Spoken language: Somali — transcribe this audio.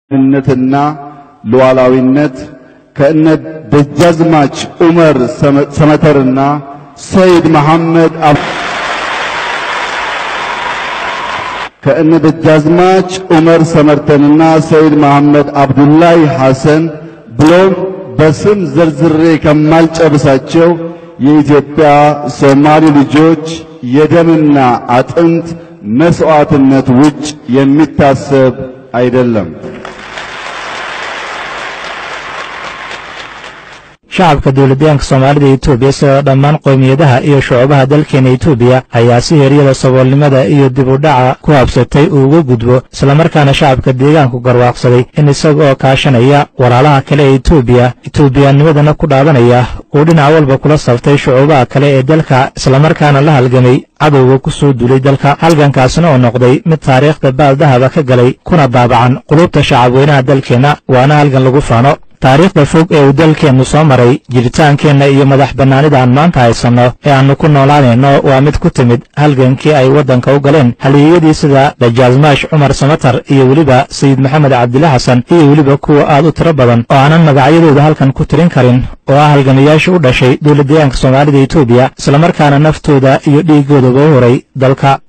ነትና ሉዓላዊነት ከእነ ደጃዝማች ዑመር ሰመተርና ሰይድ መሐመድ ከእነ ደጃዝማች ዑመር ሰመርተንና ሰይድ መሐመድ አብዱላይ ሐሰን ብሎም በስም ዝርዝሬ ከማልጨርሳቸው የኢትዮጵያ ሶማሌ ልጆች የደምና አጥንት መስዋዕትነት ውጭ የሚታሰብ አይደለም። shacabka dowladyaanka soomaalida etoobiya sida dhammaan qowmiyadaha iyo shucubaha dalkeena etoobiya ayaa si heryada saboolnimada iyo dib u dhaca ku habsatay uu uga gudbo islamarkaana shacabka deegaanku garwaaqsaday in isaga oo kaashanaya walaalaha kale ee etoobiya etoobiyaanimadana ku dhaadanaya uu dhinac walba kula saftay shucubaha kale ee dalka islamarkaana la halgamay cadowga ku soo duulay dalka halgankaasna oo noqday mid taariikhda baaldahaba ka galay kuna daabacan qulubta shacabweynaha dalkeenna waana halgan lagu faano taariikhda fog ee uu dalkeennu soo maray jiritaankeenna iyo madax bannaanida aan maanta haysanno ee aannu ku noolaanayno waa mid ku timid halgankii ay waddanka u galeen halyeeyadii sida dajaasmaash cumar samatar iyo weliba sayid maxamed cabdile xasan iyo weliba kuwa aad u tiro badan oo aanan magacyadooda halkan ku tirin karin oo ah halgamayaasha u dhashay dowladdeegaanka soomaalida etoobiya islamarkaana naftooda iyo dhiiggoodaba u horay dalka